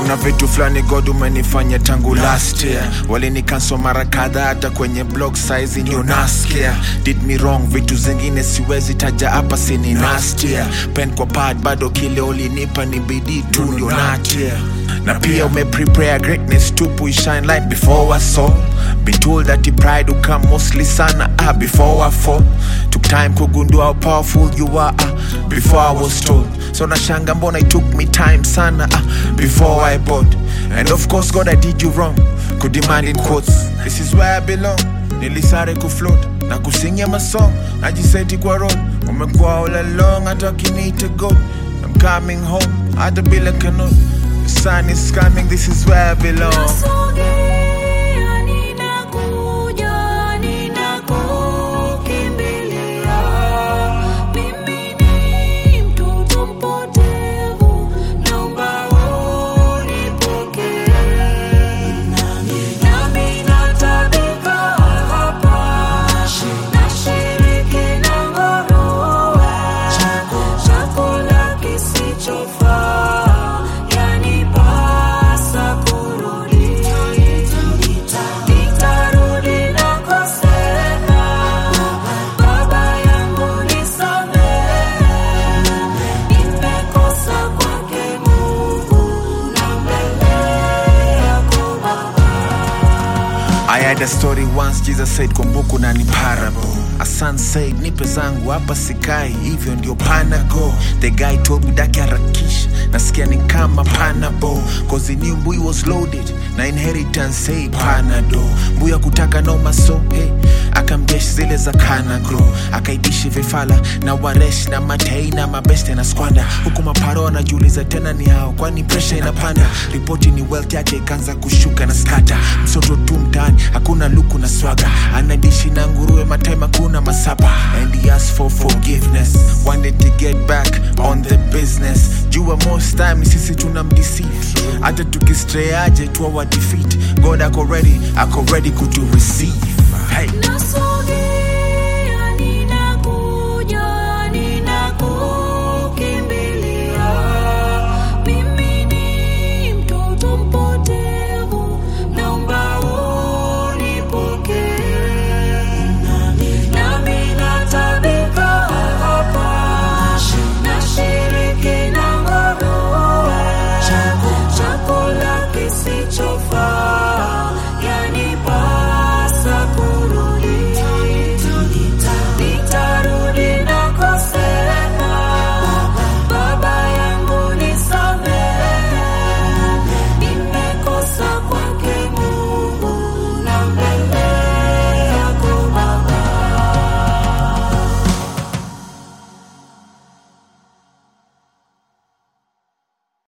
kuna vitu fulani god umenifanya tangu last year walinikanso mara kadha hata kwenye blog size ndio nasikia did me wrong vitu zingine siwezi taja hapa sini nastia pen kwa pad bado kile ulinipa ni bidii tu ndio natia na pia umeprepare greatness tupu shine light before I saw been told that the pride will come mostly sana ah, before I fall took time kugundua how powerful you are ah, before I was told so nashanga mbona it took me time sana ah, before I bought and of course God I did you wrong could demand in quotes this is where I belong nilisare kufloat na kusingia masong najiseti kwa road umekuwa all along hata wakiniita god I'm coming home hata bila kanot the sun is coming this is where I belong Nasogea, ninakuja, ninakukimbilia. Mimi ni mtoto mpotevu, naomba unipokee. Nami natabika hapa, nashiriki na nguruwe, chakula kisichofaa, yanipasa kurudi. Nitarudi nakosema, Baba yangu nisamehe, nimekosa kwake Mungu na mbele yako Baba. I had a story once Jesus said kumbuku na ni parable A son said nipe zangu hapa sikai hivyo ndio panago The guy told me daki harakisha nasikia ni kama panabo Cause he knew mbui was loaded na inheritance say panado mbuya kutaka no maso hey akamjesh zile za kanagro akaidishi vifala na waresh na matei na mabeste na skwanda huku maparo anajiuliza tena ni hao kwani presha inapanda ripoti ni wealth yake ikaanza kushuka na skata msoto tu mtaani hakuna luku na swaga anadishi na nguruwe matema kuna masapa and he asked for forgiveness wanted to get back on the business jua most time ni sisi tunamdeceive hata tukistray aje tuwa wa defeat god ako ready ako ready kutu receive hey. Nasogea